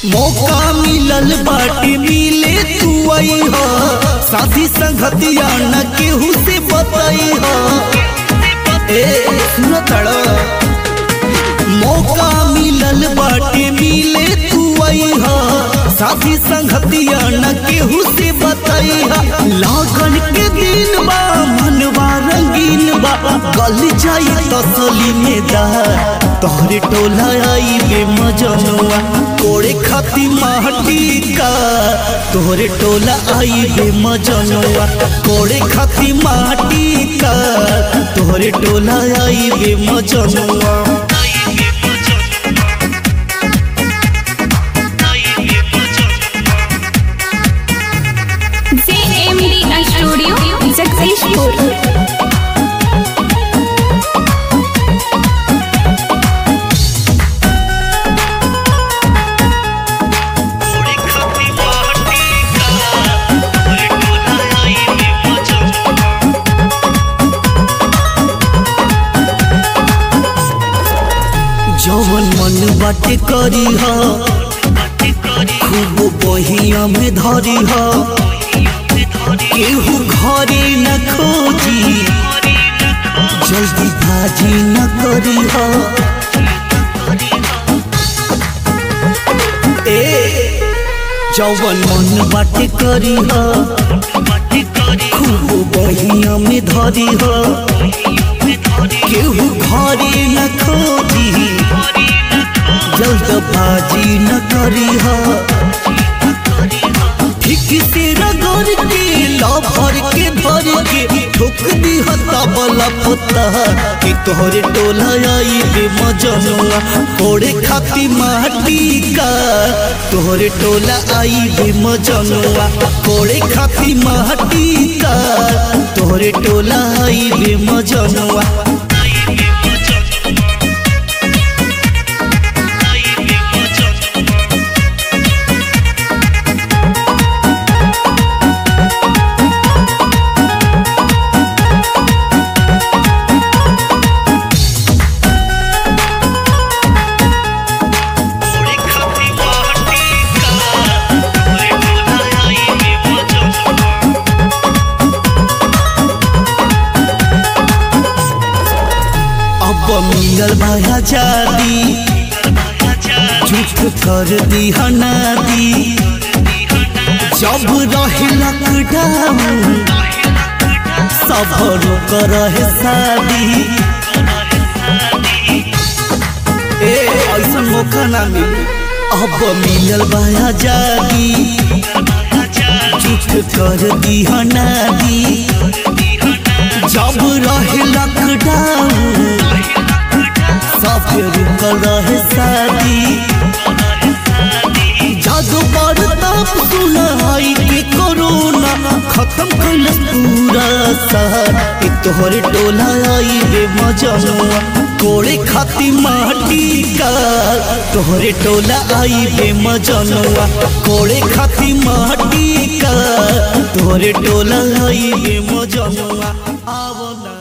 मौका मिलल बाटे मिले तू आई हो साथी संगतिया न केहू से बताई हो ए सुनो तड़ो मौका मिलल बाटे मिले तू आई हो साथी संगतिया न केहू से बताई हो लागन के दिन बा मनवा रंगीन बा गल जाई तसली में दा तोहरे टोला आई बे मजनुआ कोड़े खाती माटी का तोहरे टोला आई बे मजनुआ कोड़े खाती माटी का तोहरे टोला आई बे मजनुआ JMD Studio, Jagdishpur. जवन मन बाटे करी हा खूब बहिया में धरी हा केहू घरे न खोजी जल्दी भाजी न करी हा ए जवन मन बाटे करी हा खूब बहिया में धरी हा केहू घरे न खोजी जल्दबाजी न करी हा ठीक से रगड़ के लभर के भर के ठोक दी हता बला पता कि तोहरे टोला आई बे मजनुआ कोड़े खाती माटी का तोहरे टोला आई बे मजनुआ कोड़े खाती माटी का तोहरे टोला आई बे मजनुआ अब मिलल भाया जादी झूठ कर दी हनादी जब रहे लॉकडाउन सब कर रहे शादी ए ऐसा मौका ना मिले अब मिलल भाया जादी झूठ कर दी हनादी जब रहे लॉकडाउन सब रुकल रहे शादी जादू पर तब सुनाई के कोरोना खत्म कैलस पूरा शहर कि तोहरे टोला आई बे मजनुआ कोड़े खाती माटी का तोहरे टोला आई बे मजनुआ कोड़े खाती माटी का तोहरे टोला आई बे मजनुआ आवना